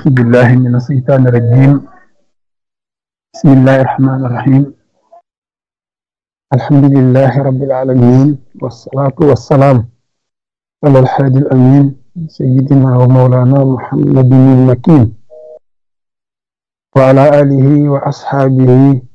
أعوذ بالله من الشيطان الرجيم بسم الله الرحمن الرحيم الحمد لله رب العالمين والصلاة والسلام على الحادي الأمين سيدنا ومولانا محمد المكين وعلى آله وأصحابه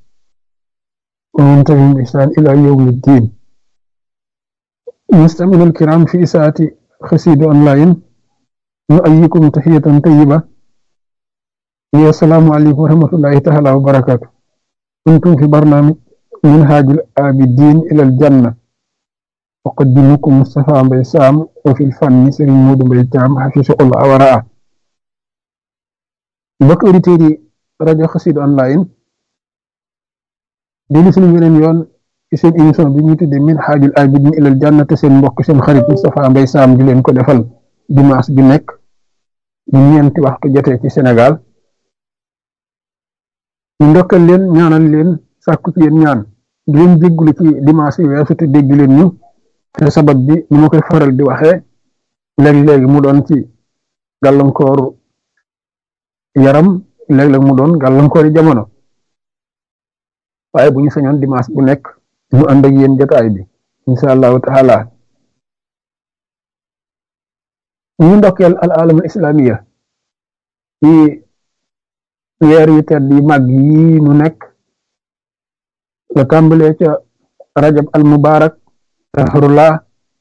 ومن تبعهم بإحسان إلى يوم الدين مستمعينا الكرام في إساءة خسيد أونلاين نؤيكم تحية طيبة يا السلام عليكم ورحمة الله تعالى وبركاته كنتم في برنامج منهاج الآبدين إلى الجنة أقدمكم مصطفى بيسام وفي الفن سرين مود بيتام حفظه الله ورعاه mbokk auditeurs yi rajo Xassida online déglu suñu weneen yoon ci seen émission bi ñuy tuddee Minhajul Abidin ilal Janna te seen mbokk seen xarit Moustapha Mbaye Sam di leen ko defal dimanche bi nekk ñu ñeenti waxtu jotee ci Sénégal ñu ndokkal leen ñaanal leen sàkku ci yéen ñaan di leen jéggulu ci dimanche yi weesu te dégg leen ñu te sabab bi ni ma koy faral di waxee léeg-léegi mu doon ci gàllankooru yaram léeg-léeg mu doon gàllankoori jamono waaye bu ñu sañoon dimanche bu nekk ñu ànd ak yéen jotaay bi incha allahu taala ñu ndokkeel al alamul islamiya ci weer yu tedd yi màgg yi nu nekk la tàmbalee ca rajab al mubarak tahrullah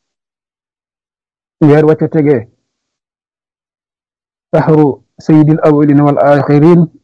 weer wa ca tegee tahru sayyidil awwalin wal axirin